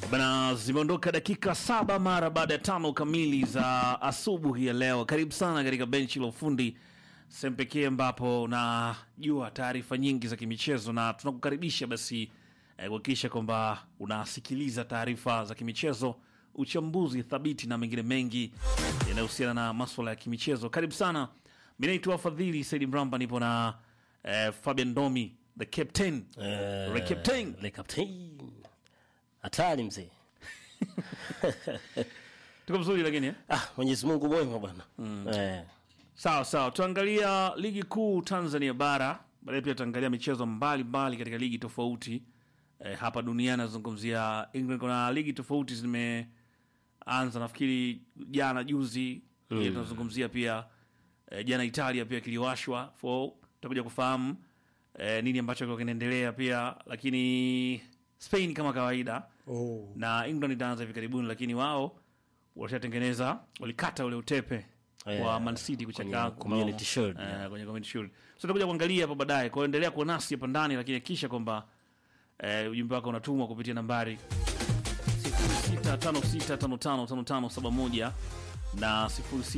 Bana, zimeondoka dakika saba mara baada ya tano kamili za asubuhi ya leo. Karibu sana katika benchi la ufundi, sehemu pekee ambapo unajua taarifa nyingi za kimichezo, na tunakukaribisha basi eh, kuhakikisha kwamba unasikiliza taarifa za kimichezo, uchambuzi thabiti na mengine mengi yanayohusiana na maswala ya kimichezo. Karibu sana. Mi naitwa Fadhili Saidi Mramba, nipo na eh, Fabian Domi the captain Eh, Le Captain. Le Captain. Hatari mzee. tuko vizuri lakini eh? Ah, Mwenyezi Mungu mwema bwana. Eh, Sawa sawa, tuangalia ligi kuu Tanzania bara, baadaye pia tutaangalia michezo mbalimbali katika ligi tofauti eh, hapa duniani. Nazungumzia England, kuna ligi tofauti zimeanza, nafikiri jana juzi. Pia tunazungumzia pia eh, jana Italia pia kiliwashwa, fo tutakuja kufahamu eh, nini ambacho kilikuwa kinaendelea pia, lakini Spain kama kawaida na England itaanza hivi karibuni, lakini wao washatengeneza walikata ule utepe Eh, wa Man City kuchaka kwenye Community Shield, eh, yeah. kwenye Community Shield. So tutakuja kuangalia hapo baadaye. Kwa hiyo endelea kuwa nasi hapa ndani, lakini hakikisha kwamba eh, ujumbe wako unatumwa kupitia nambari 0656555571 na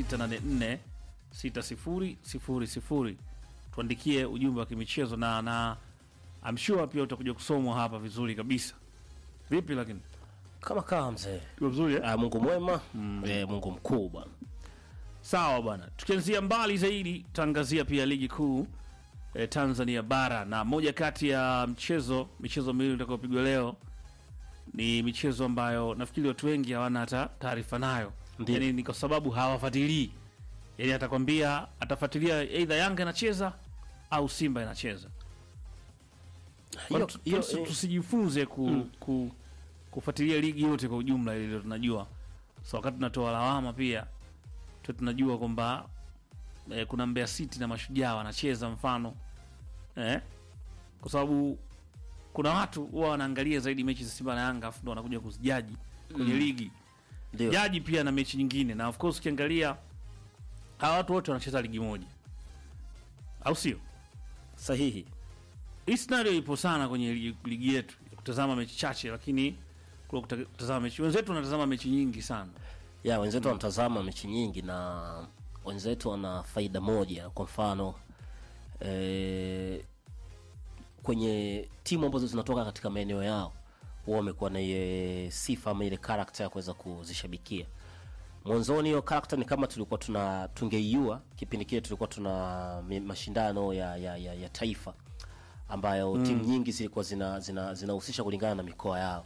06846000. Tuandikie ujumbe wa kimichezo na na I'm sure pia utakuja kusomwa hapa vizuri kabisa. Vipi lakini? kama kawa mzee. Iko vizuri eh? Ah, Mungu mwema. Eh, Mungu mkuu bwana. Sawa bwana, tukianzia mbali zaidi tutaangazia pia ligi kuu eh, Tanzania bara, na moja kati ya mchezo michezo miwili itakayopigwa leo ni michezo ambayo nafikiri watu wengi hawana hata taarifa nayo, Ndiyo. yani ni kwa sababu hawafuatilii. Yani atakwambia atafuatilia aidha Yanga inacheza au Simba inacheza. Hiyo Tusi- hiyo tusi- eh, tusijifunze ku, ku, kufuatilia ligi yote kwa ujumla, ili ndio tunajua. So wakati tunatoa lawama pia tu tunajua kwamba eh, kuna Mbeya City na Mashujaa wanacheza mfano eh, kwa sababu kuna watu huwa wanaangalia zaidi mechi za Simba na Yanga afu ndo wanakuja kuzijaji kwenye ligi ndio. jaji pia na mechi nyingine, na of course ukiangalia hawa watu wote wanacheza ligi moja, au sio? Sahihi. Hii scenario ipo sana kwenye ligi, ligi yetu ya kutazama mechi chache, lakini kule kuta- kutazama mechi wenzetu wanatazama mechi nyingi sana. Ya wenzetu wanatazama mechi nyingi na wenzetu wana faida moja. Kwa mfano eh, kwenye timu ambazo zinatoka katika maeneo yao huwa wamekuwa na ile sifa ama ile karakta ya kuweza kuzishabikia. Mwanzoni hiyo karakta ni kama tulikuwa tuna tungeiua kipindi kile tulikuwa tuna mi- mashindano ya, ya, ya, ya taifa ambayo timu nyingi zilikuwa zinahusisha zina, zinahusisha kulingana na mikoa yao.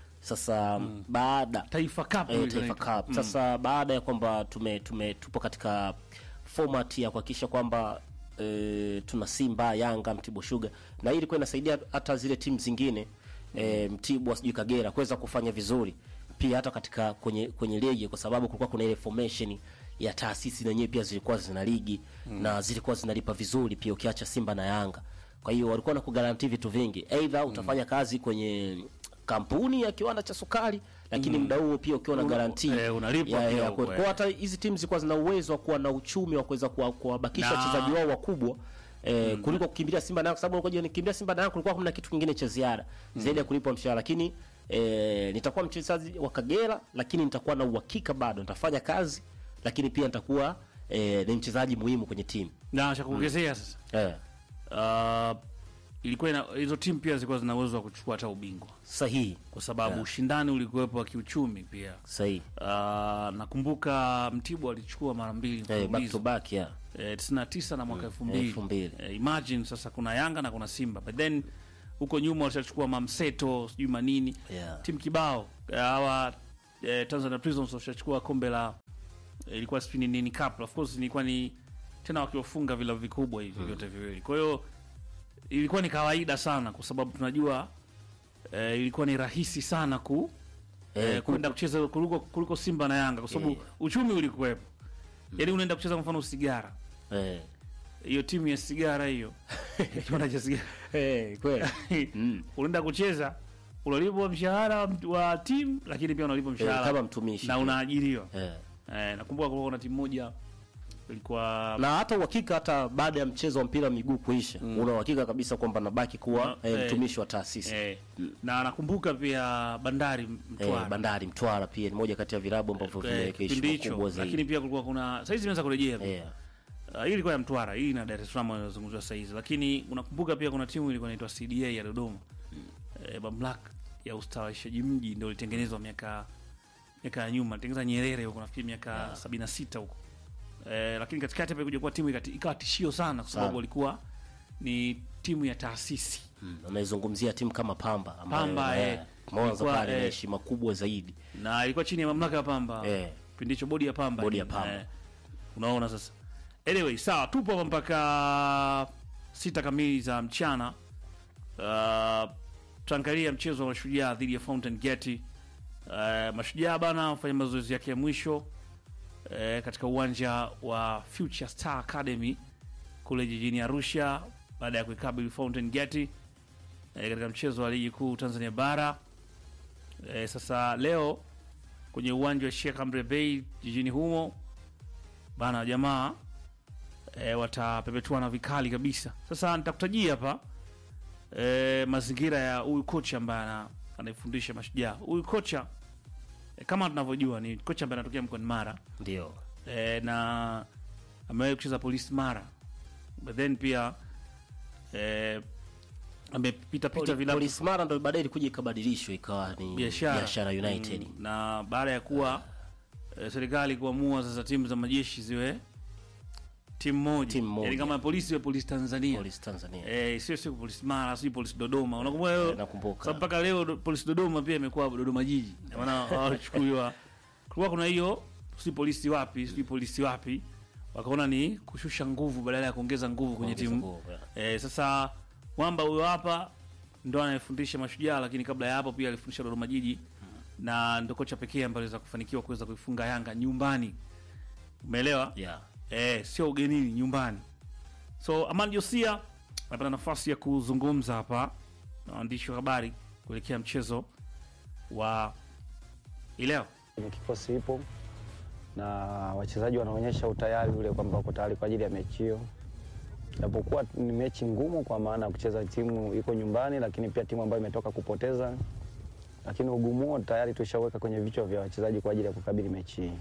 Sasa baada Taifa Cup eh, ile Taifa inaitwa. Cup. Sasa baada ya kwamba tume, tume tupo katika format ya kuhakikisha kwamba e, tuna Simba, Yanga, Mtibwa Sugar na hii ilikuwa inasaidia hata zile timu zingine e, Mtibwa sijui Kagera kuweza kufanya vizuri pia hata katika kwenye kwenye ligi kwa sababu kulikuwa kuna ile formation ya taasisi zenyewe pia zilikuwa zina ligi na zilikuwa zinalipa vizuri pia ukiacha Simba na Yanga. Kwa hiyo walikuwa na kugaranti vitu vingi. Either utafanya kazi kwenye kampuni ya kiwanda cha sukari lakini muda huo pia ukiwa na Una- garanti eh, unalipwa ya, pia ya, huko, kwa eh. kwa hata hizi timu zilikuwa zina uwezo wa kuwa na uchumi wa kuweza kuwa- kuwabakisha Na- wachezaji wao wakubwa eh, kuliko kukimbilia Simba na Yanga, kwa sababu ulikuwa nikimbilia Simba na Yanga kulikuwa hamna kitu kingine cha ziada zaidi ya kulipwa mshahara, lakini eh, nitakuwa mchezaji wa Kagera, lakini nitakuwa na uhakika bado nitafanya kazi, lakini pia nitakuwa eh, ni mchezaji muhimu kwenye timu Na cha kuongezea sasa, eh, uh, ilikuwa ina, hizo timu pia zilikuwa zina uwezo wa kuchukua hata ubingwa sahihi kwa sababu ushindani ulikuwepo wa kiuchumi pia. sahihi Uh, nakumbuka Mtibwa alichukua mara mbili eh, back to mfululizo back yeah. eh, 99 na mwaka 2000. elfu mbili. Eh, imagine sasa kuna Yanga na kuna Simba. But then huko nyuma walishachukua Mamseto, sijui manini. Yeah. Timu kibao. Eh, Hawa eh, Tanzania Prisons walishachukua kombe la eh, ilikuwa sijui ni nini cup. Of course ilikuwa ni tena wakiwafunga vilabu vikubwa hivi vyote viwili. Kwa hiyo ilikuwa ni kawaida sana kwa sababu tunajua eh, ilikuwa ni rahisi sana ku Eh, eh, kwenda kucheza kuliko, kuliko Simba na Yanga kwa sababu Eh. uchumi ulikuwepo. Yaani unaenda kucheza kwa mfano Sigara eh. hiyo timu ya sigara hiyo kiwanda cha sigara Eh, kweli unaenda kucheza unalipwa mshahara wa, wa timu lakini pia unalipwa eh, mshahara kama mtumishi na unaajiriwa eh. eh, nakumbuka kulikuwa kuna timu moja ilikuwa na hata uhakika hata baada ya mchezo wa mpira wa miguu kuisha una uhakika kabisa kwamba nabaki kuwa Na- eh, eh. mtumishi wa taasisi eh, na nakumbuka pia Bandari Mtwara eh, Bandari Mtwara pia ni moja kati ya vilabu ambavyo Eh, vimeweka kipindi heshima kubwa hicho, lakini zaidi pia kulikuwa kuna saizi imeanza kurejea pia. eh, Uh, hii ilikuwa ya Mtwara, hii na Dar es Salaam inazungumziwa sasa hizi, lakini unakumbuka pia kuna timu ilikuwa inaitwa CDA ya Dodoma eh, mamlaka ya ustawishaji mji ndio ilitengenezwa miaka miaka ya nyuma, ilitengeneza Nyerere huko nafikiri miaka 76 huko eh, lakini katikati hapa kuja kuwa timu ikati- ikawa tishio sana kwa sababu Sana. walikuwa ni timu ya taasisi mm, unaizungumzia timu kama Pamba ambayo Pamba, eh, eh, Mwanza ilikuwa, pale ina eh, heshima kubwa zaidi na ilikuwa chini ya mamlaka ya Pamba Eh. kipindi hicho bodi ya Pamba Bodi ni- ya Pamba. eh, unaona sasa anyway sawa tupo hapa mpaka sita kamili za mchana uh, tutaangalia mchezo wa mashujaa dhidi ya Fountain Gate uh, mashujaa bana wafanya mazoezi yake ya mwisho uh, katika uwanja wa Future Star Academy kule jijini Arusha baada ya kuikabili Fountain Gate uh, katika mchezo wa ligi kuu Tanzania bara uh, sasa leo kwenye uwanja wa Sheikh Amri Bey jijini humo bana jamaa e, watapepetuana vikali kabisa. Sasa nitakutajia hapa e, mazingira ya huyu kocha ambaye ana- anaifundisha Mashujaa. Huyu kocha e, kama tunavyojua ni kocha ambaye anatokea mkoani Mara ndio e, na amewahi kucheza polisi Mara, but then pia e, amepita pita Poli- vilabu Police Mara ndo baadaye ilikuja ikabadilishwa ikawa ni biashara Biashara United Mm, na baada ya kuwa eh, serikali kuamua sasa timu za majeshi ziwe timu moja, Timu moja. Yaani kama polisi iwe polisi Tanzania Police Tanzania eh, sio sio polisi Mara, sio polisi Dodoma. Unakumbuka hiyo? Eh, nakumbuka. Sababu mpaka leo do- polisi Dodoma pia imekuwa Dodoma jiji, Ndio maana walichukuliwa. Kulikuwa kuna hiyo si polisi wapi, si polisi wapi, wakaona ni kushusha nguvu badala ya kuongeza nguvu kwenye Kuongeza timu nguvu, yeah. Eh, sasa mwamba huyo hapa ndo anayefundisha Mashujaa, lakini kabla ya hapo pia alifundisha Dodoma Jiji na ndo kocha pekee ambaye aliweza kufanikiwa kuweza kuifunga Yanga nyumbani. Umeelewa? yeah. Eh, sio ugenini, nyumbani. So Aman Josia anapata nafasi ya kuzungumza hapa na waandishi wa habari kuelekea mchezo wa ileo. kwenye kikosi ipo na wachezaji wanaonyesha utayari ule kwamba wako tayari kwa ajili ya mechi hiyo, japokuwa ni mechi ngumu kwa maana ya kucheza timu iko nyumbani, lakini pia timu ambayo imetoka kupoteza, lakini ugumu huo tayari tushaweka kwenye vichwa vya wachezaji kwa ajili ya kukabili mechi hii.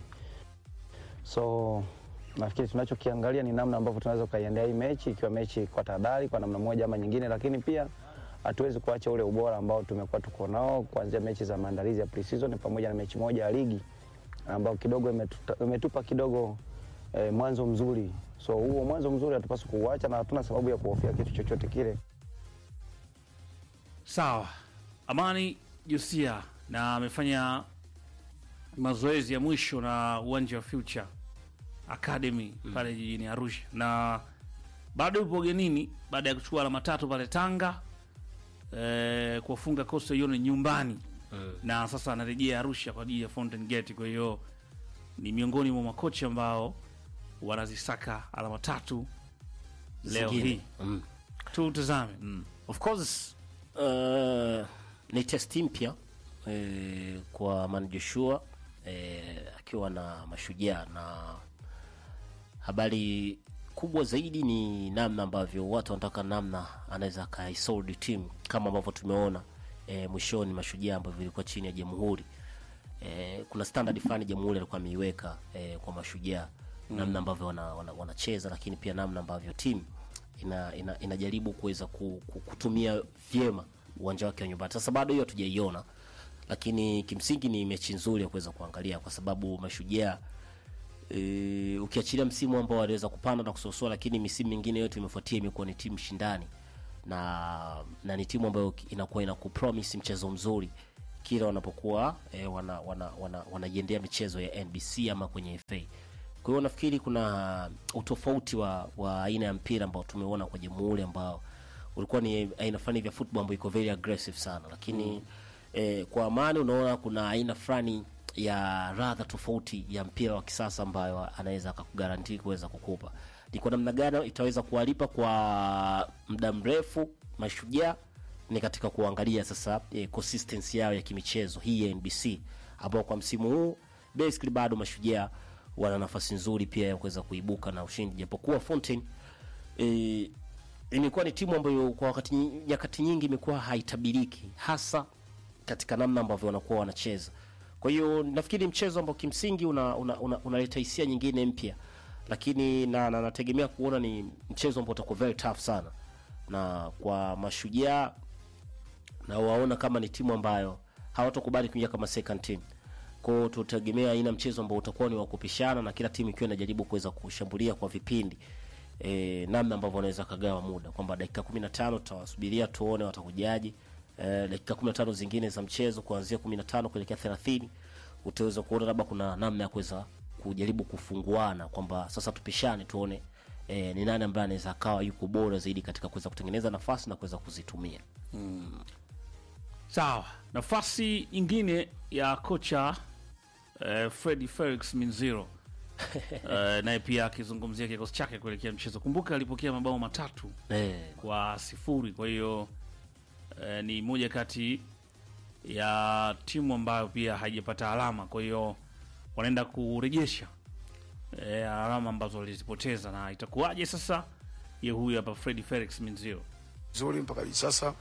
So nafikiri tunachokiangalia ni namna ambavyo tunaweza ukaiendea hii mechi, ikiwa mechi kwa tahadhari kwa namna moja ama nyingine, lakini pia hatuwezi kuacha ule ubora ambao tumekuwa tuko nao kuanzia mechi za maandalizi ya pre-season pamoja na mechi moja ya ligi ambao kidogo imetuta- imetupa kidogo eh, mwanzo mzuri. So huo mwanzo mzuri hatupaswi kuuacha na hatuna sababu ya kuhofia kitu chochote kile. Sawa, Amani Josia na amefanya mazoezi ya mwisho na uwanja wa Future Academy pale jijini Arusha, na bado yupo ugenini baada ya kuchukua alama tatu pale Tanga eh, kuwafunga Coastal Union nyumbani na sasa anarejea Arusha kwa ajili ya Fountain Gate. Kwa hiyo ni miongoni mwa makocha ambao wanazisaka alama tatu leo Zingine. hii. Mm. Tutazame mm. Of course uh, ni testi mpya eh, kwa Man Joshua eh, akiwa na mashujaa na habari kubwa zaidi ni namna ambavyo watu wanataka namna anaweza akaisoldi timu kama ambavyo tumeona eh, mwishoni mashujaa ambavyo ilikuwa chini ya jamhuri eh, kuna standard fulani jamhuri alikuwa ameiweka eh, kwa mashujaa namna ambavyo wanacheza wana, wanacheza, lakini pia namna ambavyo timu ina, ina, inajaribu kuweza ku, ku, kutumia vyema uwanja wake wa nyumbani. Sasa bado hiyo hatujaiona, lakini kimsingi ni mechi nzuri ya kuweza kuangalia kwa sababu mashujaa e, ukiachilia msimu ambao waliweza kupanda na kusosoa, lakini misimu mingine yote imefuatia imekuwa ni timu shindani na na ni timu ambayo inakuwa ina kupromise mchezo mzuri kila wanapokuwa e, wana, wana, wana, wanaiendea michezo ya NBC ama kwenye FA. Kwa hiyo nafikiri kuna utofauti wa, wa aina ya mpira ambao tumeona kwa Jamhuri ambao ulikuwa ni aina fulani vya football ambayo iko very aggressive sana, lakini eh, kwa Amani unaona kuna aina fulani ya radha tofauti ya mpira wa kisasa ambayo anaweza akakugarantii kuweza kukupa. Ni kwa namna gani itaweza kuwalipa kwa muda mrefu mashujaa ni katika kuangalia sasa eh, consistency yao ya kimichezo hii ya NBC ambao kwa msimu huu basically bado mashujaa wana nafasi nzuri pia ya kuweza kuibuka na ushindi, japokuwa Fountain e, imekuwa ni timu ambayo kwa wakati nyi- nyakati nyingi imekuwa haitabiriki hasa katika namna ambavyo wanakuwa wanacheza. Kwa hiyo nafikiri mchezo ambao kimsingi unaleta una, una, unaleta hisia nyingine mpya, lakini na, na nategemea kuona ni mchezo ambao utakuwa very tough sana, na kwa mashujaa na waona kama ni timu ambayo hawatokubali kuingia kama second team. Kwa hiyo tutategemea aina mchezo ambao utakuwa ni wa kupishana na kila timu ikiwa inajaribu kuweza kushambulia kwa vipindi e, namna ambavyo wanaweza kagawa muda kwamba dakika 15 tutawasubiria tuone watakujaji. E, dakika 15 zingine za mchezo kuanzia 15 kuelekea 30 utaweza kuona labda kuna namna ya kuweza kujaribu kufunguana kwamba sasa tupishane tuone e, ni nani ambaye anaweza akawa yuko bora zaidi katika kuweza kutengeneza nafasi na kuweza kuzitumia. Sawa, nafasi nyingine ya kocha eh, Freddy Felix Minziro eh, naye pia akizungumzia kikosi chake kuelekea mchezo. Kumbuka alipokea mabao matatu Eh, kwa sifuri, kwa hiyo eh, ni moja kati ya timu ambayo pia haijapata alama, kwa hiyo wanaenda kurejesha eh, alama ambazo walizipoteza, na itakuwaje sasa? Ye huyu hapa Freddy Felix Minziro. nzuri mpaka hivi sasa.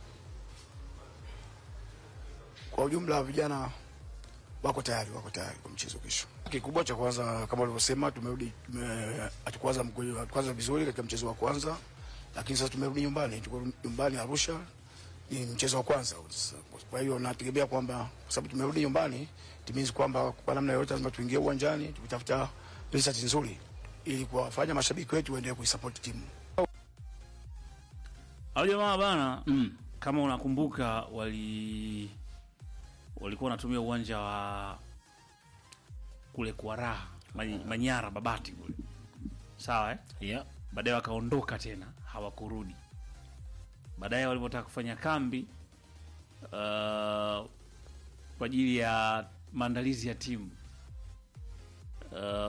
Kwa ujumla, vijana wako tayari, wako tayari kwa mchezo kesho. Kikubwa cha kwanza, kama ulivyosema, tumerudi tume- hatukuanza mkweli- hatukuanza vizuri katika mchezo wa kwanza, lakini sasa tumerudi nyumbani, tuko nyumbani Arusha, ni mchezo wa kwanza. Sasa, Kwa hiyo nategemea kwamba kwa sababu tumerudi nyumbani, timizi kwamba kwa namna yoyote lazima tuingie uwanjani tukitafuta result nzuri ili kuwafanya mashabiki wetu waendelee kuisupport timu. Hao jamaa bana mm. kama unakumbuka wali walikuwa wanatumia uwanja wa kule kwa raha Many- Manyara Babati kule, sawa eh? yeah. Baadaye wakaondoka tena, hawakurudi. Baadaye walipotaka kufanya kambi uh, kwa ajili ya maandalizi ya timu uh,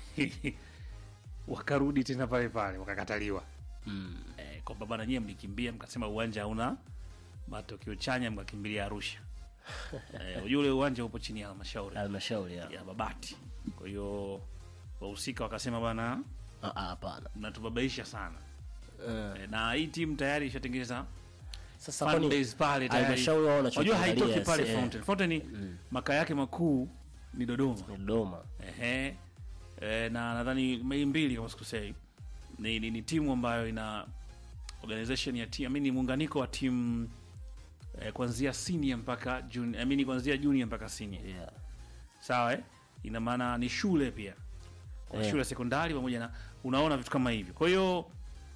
wakarudi tena pale pale, wakakataliwa eh, kwamba bana nyie mlikimbia mkasema uwanja hauna matokeo chanya mkakimbilia Arusha. eh, unajua ule uwanja upo chini ya halmashauri Halmashauri ya. ya Babati. Kwa hiyo wahusika wakasema bana, Ah, ah, hapana. mnatubabaisha sana eh, na hii timu tayari ishatengeneza Sasa fan kwani base pale tayari. halmashauri wao Unajua wanachokiangalia haitoki pale si- eh, Fountain. Fountain makaa yake makuu ni Dodoma. ni Dodoma. Ehe. E, na nadhani mei mbili kama sikusei ni, ni, ni timu ambayo ina organization ya timu, I mean, ni muunganiko wa timu eh, kuanzia senior mpaka junior, I mean, kuanzia junior mpaka senior. Yeah. Sawa eh? Ina maana ni shule pia. Kwa Eh. shule ya sekondari pamoja na unaona vitu kama hivyo. Kwa hiyo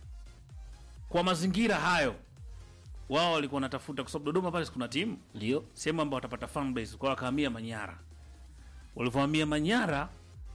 kwa mazingira hayo wao walikuwa wanatafuta kwa sababu Dodoma pale kuna timu Ndio. sehemu ambao watapata fan base kwa wakahamia Manyara. Walivyohamia Manyara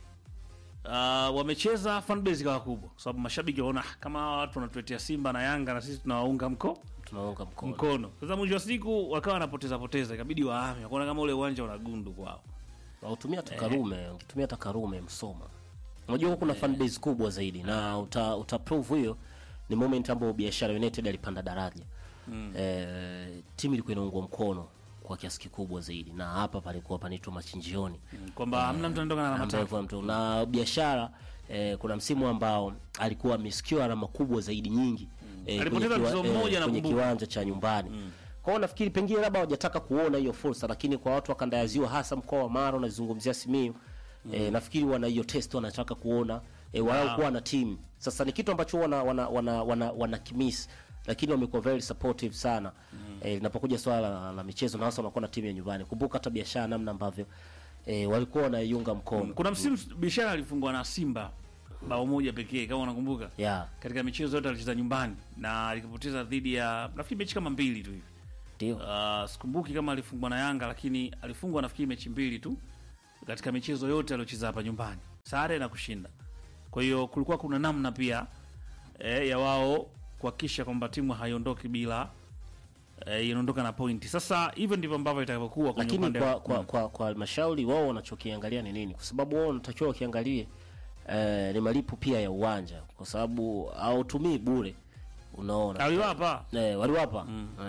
uh, wamecheza fan base ikawa kubwa, kwa sababu mashabiki waona "Ah, kama hawa watu wanatuletea Simba na Yanga na sisi tunawaunga mko Tunaunga mkono. mkono. Sasa mwisho wa siku wakawa wanapoteza poteza, ikabidi wahame, wakaona kama ule uwanja una gundu kwao. Wautumia hata Karume, ungetumia hata Karume Msoma. Unajua huko kuna fan base kubwa zaidi na uta, uta prove hiyo ni moment ambapo Biashara United alipanda daraja. Eh, timu ilikuwa inaungwa mkono kwa kiasi kikubwa zaidi na hapa palikuwa panaitwa machinjioni. Kwamba hamna mtu anatoka na alama ambaye tatu. kwa mtu na biashara eh, kuna msimu ambao alikuwa amesikiwa alama kubwa zaidi nyingi eh, Alipoteza kwenye mchezo mmoja kwenye nakumbuka. kiwanja cha nyumbani kwa hiyo nafikiri pengine labda hawajataka kuona hiyo fursa, lakini kwa watu wa kanda ya Ziwa, hasa mkoa wa Mara unazungumzia Simiyu eh, nafikiri wana hiyo test, wanataka kuona eh, walau kuwa na timu. Sasa ni kitu ambacho wana wana wana, wana, wana kimisi lakini wamekuwa very supportive sana eh, linapokuja swala la, la michezo na hasa wanakuwa na timu ya nyumbani. Kumbuka hata biashara namna ambavyo eh, walikuwa wanaiunga mkono Kuna msimu biashara alifungwa na Simba bao moja pekee kama unakumbuka. yeah, Katika michezo yote alicheza nyumbani na alikapoteza dhidi ya nafikiri mechi kama mbili tu hivi. ndio Uh, sikumbuki kama alifungwa na Yanga lakini alifungwa nafikiri mechi mbili tu katika michezo yote aliocheza hapa nyumbani, sare na kushinda. Kwa hiyo kulikuwa kuna namna pia eh, ya wao kuhakikisha kwamba timu haiondoki bila eh, inaondoka na pointi. Sasa hivyo ndivyo ambavyo itakavyokuwa kwenye lakini upande kwa wa- kwa kwa, kwa halmashauri wao wanachokiangalia ni nini? Kwa sababu wao wanatakiwa wakiangalie eh, ni malipo pia ya uwanja, kwa sababu hautumii bure, unaona aliwapa eh, waliwapa eh.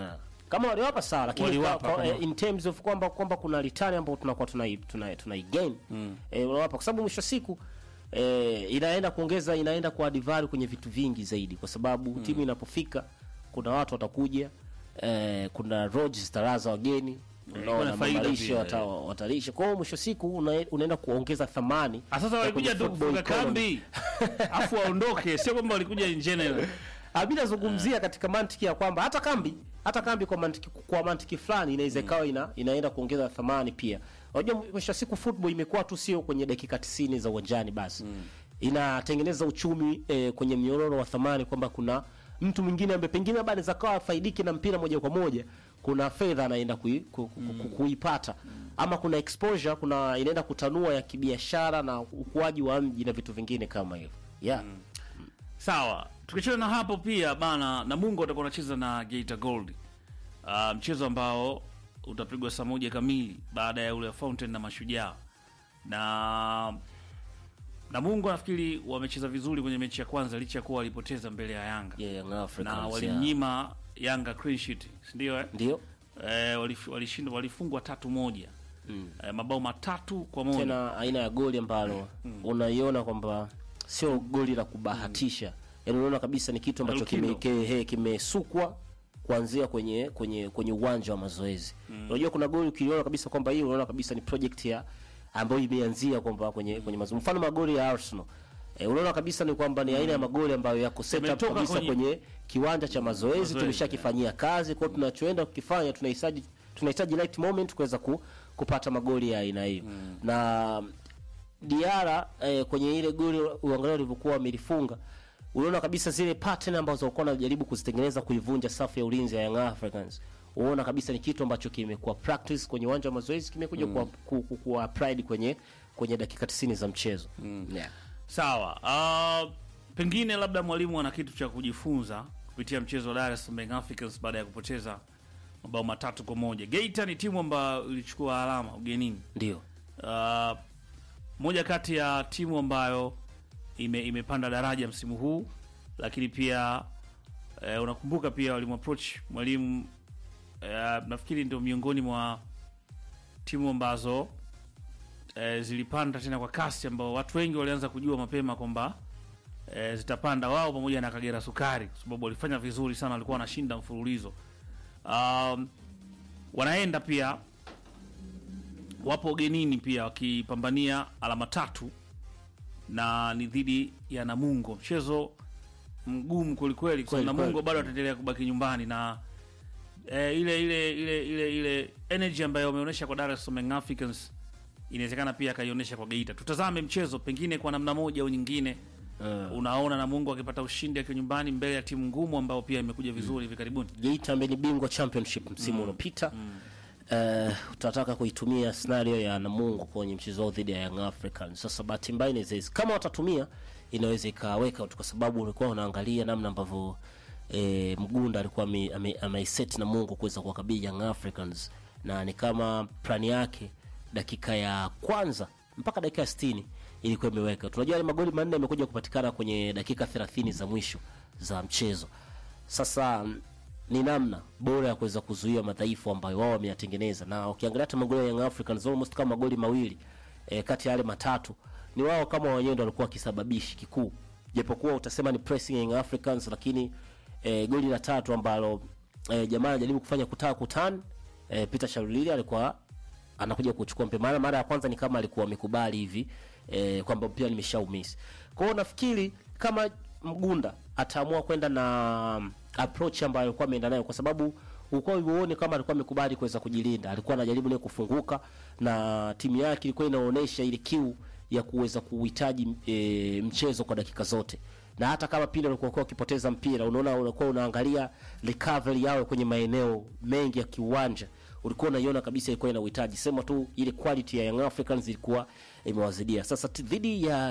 kama waliwapa sawa lakini Waliwapa kwa, kwa, kama- eh, in terms of kwamba kwamba kuna return ambayo tunakuwa tunai tunai, tunai gain mm. eh, unawapa kwa sababu mwisho wa siku eh, inaenda kuongeza inaenda kwa value kwenye vitu vingi zaidi kwa sababu mm. timu inapofika kuna watu watakuja eh, kuna roads zitaraza wageni unaona kuna faida mamalisho pia, wata, watalisha kwa hiyo mwisho wa siku una, unaenda kuongeza thamani Ah, sasa ya walikuja kwenye tu football kufunga economy. kambi afu waondoke, sio kwamba walikuja in general. Abi nazungumzia katika mantiki ya kwamba hata kambi hata kambi kwa mantiki kwa mantiki fulani inaweza ikawa ina, inaenda kuongeza thamani pia. Unajua mwisho wa siku football imekuwa tu sio kwenye dakika 90 za uwanjani basi. Inatengeneza uchumi eh, kwenye mnyororo wa thamani kwamba kuna mtu mwingine ambaye pengine labda anaweza kawa faidiki na mpira moja kwa moja, kuna fedha anaenda kui, ku, ku, ku, kuipata ama kuna exposure, kuna inaenda kutanua ya kibiashara na ukuaji wa mji na vitu vingine kama hivyo. Yeah. Sawa, tukiachana na hapo pia bana, Namungo atakuwa anacheza na Geita Gold, uh, mchezo ambao utapigwa saa moja kamili baada ya ule wa Fountain na Mashujaa. Na Namungo nafikiri wamecheza vizuri kwenye mechi ya kwanza licha ya kuwa walipoteza mbele ya Yanga Yeah, Young Africans. na yeah. walimnyima Yanga clean sheet, si ndio eh? Ndio. Eh, walif- walishindwa walifungwa tatu moja eh, mabao matatu kwa moja tena aina ya goli ambalo unaiona kwamba sio goli la kubahatisha yaani unaona kabisa ni kitu ambacho Lukindo. kime- ke- he, kimesukwa kuanzia kwenye kwenye kwenye uwanja wa mazoezi unajua kuna goli ukiliona kabisa kwamba hii unaona kabisa ni project ya ambayo imeanzia kwamba kwenye kwenye mazoezi mfano magoli ya Arsenal E, unaona kabisa ni kwamba ni aina ya magoli ambayo yako set up Yametoka kabisa kwenye- kwenye, kiwanja cha mazoezi Mazoezi, tumeshakifanyia kazi kwa hiyo tunachoenda kukifanya tunahitaji tunahitaji right moment kuweza ku, kupata magoli ya aina hiyo na Diara eh, kwenye ile goli uangalia walivyokuwa wamelifunga unaona kabisa zile pattern ambazo walikuwa wanajaribu kuzitengeneza kuivunja safu ya ulinzi ya Young Africans unaona kabisa ni kitu ambacho kimekuwa practice kwenye uwanja wa mazoezi kimekuja kuwa, ku, ku, kuwa applied kwenye kwenye dakika 90 za mchezo yeah. Sawa. Uh, pengine labda mwalimu ana kitu cha kujifunza kupitia mchezo wa Dar es Salaam Young Africans baada ya kupoteza mabao matatu kwa moja. Geita ni timu ambayo ilichukua alama ugenini. ndio Uh, moja kati ya timu ambayo ime, imepanda daraja msimu huu, lakini pia eh, unakumbuka pia walimapproach mwalimu eh, nafikiri ndio miongoni mwa timu ambazo eh, zilipanda tena kwa kasi, ambao watu wengi walianza kujua mapema kwamba eh, zitapanda wao pamoja na Kagera Sukari, kwa sababu walifanya vizuri sana, walikuwa wanashinda mfululizo. Um, wanaenda pia wapo ugenini pia wakipambania alama tatu na ni dhidi ya Namungo, mchezo mgumu kwelikweli, kwa sababu Kweli, Namungo kweli. bado wataendelea kubaki nyumbani na eh, ile ile ile ile ile energy ambayo wameonyesha kwa Dar es Salaam Young Africans inawezekana pia akaionyesha kwa Geita. Tutazame mchezo pengine kwa namna moja au nyingine. uh, Unaona Namungo akipata ushindi akiwa nyumbani mbele ya timu ngumu ambao pia imekuja vizuri hivi karibuni. Geita ambaye ni bingwa championship msimu uliopita Eh, tutataka kuitumia scenario ya Namungo kwenye mchezo wao dhidi ya Young Africans. Sasa bahati mbaya inaweza isi- kama watatumia inaweza ikaweka tu, kwa sababu ulikuwa unaangalia namna ambavyo eh, Mgunda alikuwa ame- ame- ameiset Namungo kuweza kuwakabili Young Africans, na ni kama plani yake dakika ya kwanza mpaka dakika ya 60 ilikuwa imeweka. Tunajua yale magoli manne yamekuja kupatikana kwenye dakika 30 za mwisho za mchezo. Sasa mm, ni namna bora ya kuweza kuzuia madhaifu ambayo wao wameyatengeneza, na ukiangalia hata magoli ya Young Africans almost kama magoli mawili e, kati ya yale matatu ni wao kama wenyewe ndio walikuwa kisababishi kikuu, japokuwa utasema ni pressing ya Young Africans, lakini e, goli la tatu ambalo e, jamaa anajaribu kufanya kutaka kutan e, Peter Shalulili alikuwa anakuja kuchukua mpira. Maana mara ya kwanza ni kama alikuwa amekubali hivi eh, kwamba mpira nimeshaumisi. Kwa hiyo nafikiri kama Mgunda ataamua kwenda na um, approach ambayo alikuwa ameenda nayo, kwa sababu ulikuwa uone kama alikuwa amekubali kuweza kujilinda, alikuwa anajaribu naye kufunguka, na timu yake ilikuwa inaonyesha ile kiu ya kuweza kuhitaji e, mchezo kwa dakika zote na hata kama pindi walikuwa wakipoteza mpira, unaona unakuwa unaangalia recovery yao kwenye maeneo mengi ya kiuwanja, ulikuwa unaiona kabisa ilikuwa ina uhitaji, sema tu ile quality ya Young Africans ilikuwa imewazidia. Sasa t- dhidi ya